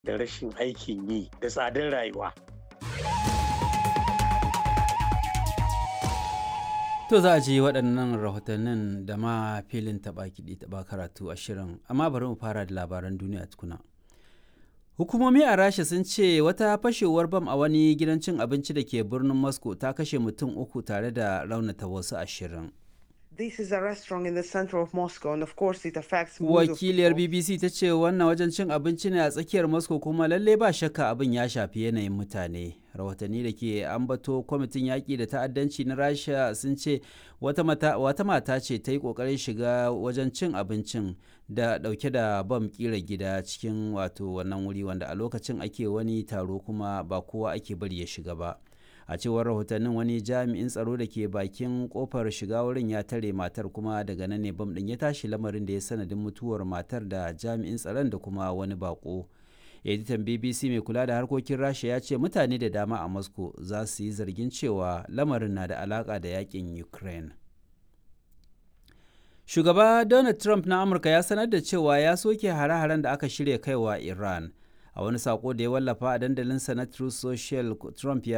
da rashin aikin yi da tsadar rayuwa. To za a ji waɗannan rahotannin da ma filin taɓa kiɗi taɓa karatu a shirin, amma bari mu fara da labaran duniya tukuna. Hukumomi a Rasha sun ce wata fashewar bam a wani gidan cin abinci da ke birnin Moscow ta kashe mutum uku tare da raunata wasu ashirin. This is a restaurant in the center of Moscow and of course it affects millions of Wakiliyar people. BBC ta ce wannan wajen cin abinci ne a tsakiyar Moscow kuma lalle ba shakka abin ya shafi yanayin mutane. Rahotanni da ke ambato kwamitin yaƙi da ta'addanci na Rasha sun ce wata mata, wata mata ce ta yi ƙoƙarin shiga wajen cin abincin da ɗauke da bam ƙira gida cikin wato wannan wuri wanda a lokacin ake wani taro kuma ba kowa ake bari ya shiga ba. a cewar rahotannin wani jami'in tsaro da ke bakin kofar shiga wurin ya tare matar kuma daga nan ne bam din ya tashi lamarin da ya sanadin mutuwar matar da jami'in tsaron da kuma wani bako editan bbc mai kula da harkokin rasha ya ce mutane da dama a moscow za su yi zargin cewa lamarin na da alaka da yakin ukraine shugaba donald trump na amurka ya sanar da cewa ya soke hare-haren da aka shirya kaiwa iran a wani sako da ya wallafa a dandalinsa na Truth Social Trump ya